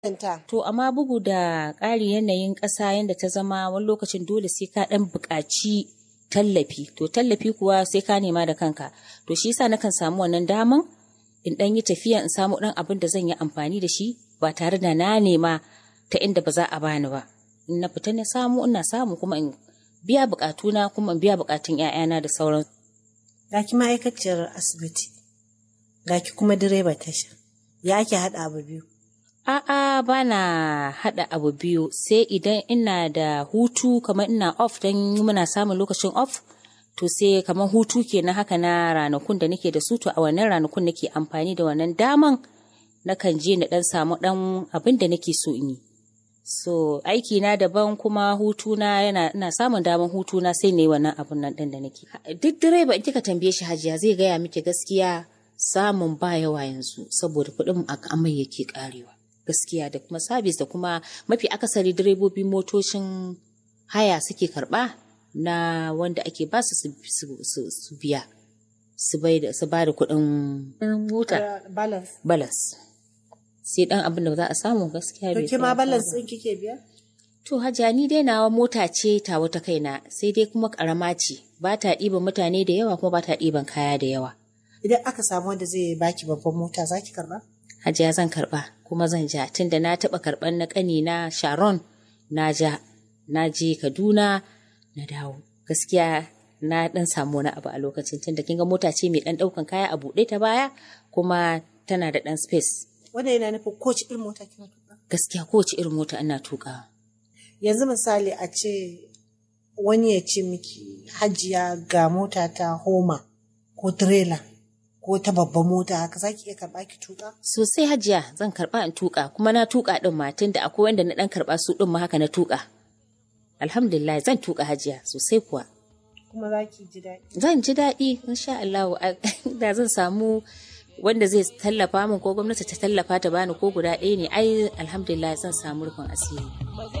To amma bugu da ƙari yanayin ƙasa yadda ta zama wani lokacin dole sai ka ɗan buƙaci tallafi. To tallafi kuwa sai ka nema da kanka. To shi yasa nakan samu wannan daman in ɗan yi tafiya in samu ɗan abin da zan yi amfani da shi ba tare da na nema ta inda ba za a bani ba. In na fita na samu ina samu kuma in biya buƙatuna kuma in biya buƙatun 'ya'yana da sauran. Ga ki ma'aikaciyar asibiti, ga ki kuma direba tasha. Ya ake haɗa abu biyu? A'a ba na haɗa abu biyu sai idan ina da hutu kamar ina off don muna samun lokacin off to sai kamar hutu kenan haka na ranakun da nake da su to a wannan ranakun nake amfani da wannan daman nakan je na ɗan samu ɗan abin da nake so in yi. So aiki na daban kuma hutuna yana ina samun daman hutuna sai ne wannan abun nan ɗin da nake. Duk direba in kika tambaye shi hajiya zai gaya miki gaskiya samun ba yawa yanzu saboda kuɗin amai yake ƙarewa. gaskiya da kuma sabis da kuma mafi akasari direbobin motocin haya suke karba na wanda ake ba su su biya su ba da kuɗin mota balance sai dan abin da za a samu gaskiya bai ma balance ɗin kike biya to hajiya ni dai nawa mota ce ta wata kaina sai dai kuma karama ce ba ta ɗiban mutane da yawa kuma ba ta ɗiban kaya da yawa idan aka samu wanda zai baki babban mota za ki karba hajiya zan karba kuma zan ja tunda na taɓa karɓar na ƙani na sharon na ja na je kaduna na dawo gaskiya na ɗan samu wani abu a lokacin tunda kinga mota ce mai ɗan ɗaukan kaya a buɗe ta baya kuma tana da ɗan space wanda yana nufin kowace irin mota kina tuka gaskiya kowace irin mota ina tuka yanzu misali a ce wani ya ce miki hajiya ga mota ta homa ko trailer ko ta babban mota haka za ki iya karɓa ki tuƙa? Sosai hajiya zan karɓa in tuƙa kuma na tuƙa ɗin ma tunda akwai wanda na ɗan karɓa su ɗin ma haka na tuƙa. Alhamdulillah zan tuƙa hajiya sosai kuwa. Kuma za ki ji daɗi? Zan ji daɗi insha Allah da zan samu wanda zai tallafa min ko gwamnati ta tallafa ta bani ko guda ɗaya ne ai alhamdulillah zan samu rufin asiri.